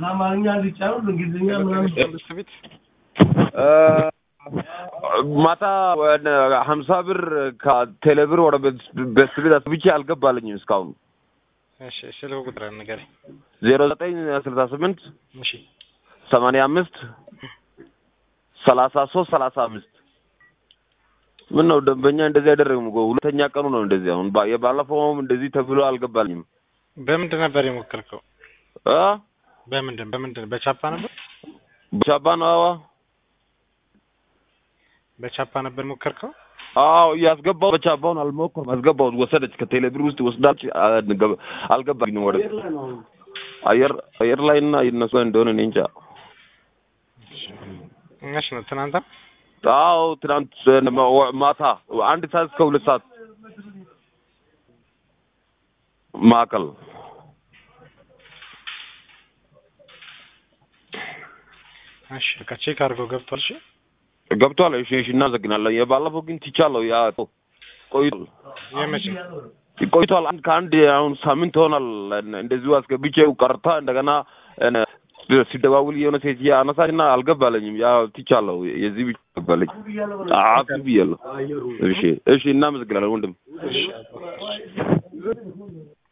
አማርኛ ሊጫወት በእንግሊዝኛ ምናምን መንግስት ቤት ማታ ወደ ሀምሳ ብር ከቴሌብር ወደ ቤት ቤት አስብቼ አልገባልኝም እስካሁን እሺ ስልክ ቁጥር ንገረኝ ዜሮ ዘጠኝ ስልሳ ስምንት እሺ ሰማንያ አምስት ሰላሳ ሶስት ሰላሳ አምስት ምን ነው ደንበኛ እንደዚህ አይደረግም እኮ ሁለተኛ ቀኑ ነው እንደዚህ አሁን ባ- የባለፈውም እንደዚህ ተብሎ አልገባልኝም በምንድን ነበር የሞከርከው እ በምንድን በምንድን በቻፓ ነበር ሻባ ነው አዋ በቻፓ ነበር የሞከርከው አዎ እያስገባው በቻባውን አልሞከርም አስገባሁት ወሰደች ከቴሌብር ውስጥ ወስዳች አልገባ- አልገባልኝም ወደ አየር አየር ላይ እና እነሱ እንደሆነ እኔ እንጃ እሺ ነው ትናንት አዎ ትናንት ማታ አንድ ሰዓት እስከ ሁለት ሰዓት ማዕከል እሺ በቃ ቼክ አድርገው ገብቷል እሺ ገብቷል። እሺ እሺ፣ እናመሰግናለን። የባለፈው ግን ትቻለሁ። ያ ቆይቷል የመቼ ቆይቷል። አንድ ከአንድ አሁን ሳምንት ሆኗል። እንደዚሁ አስገብቼው ቀርታ እንደገና እነ ሲደዋውል የሆነ ሴት አነሳችና አልገባለኝም። ያ ትቻለሁ። የዚህ ብቻ ገባለኝ። አፍ ብያለሁ። እሺ እሺ፣ እናመሰግናለን ወንድም። እሺ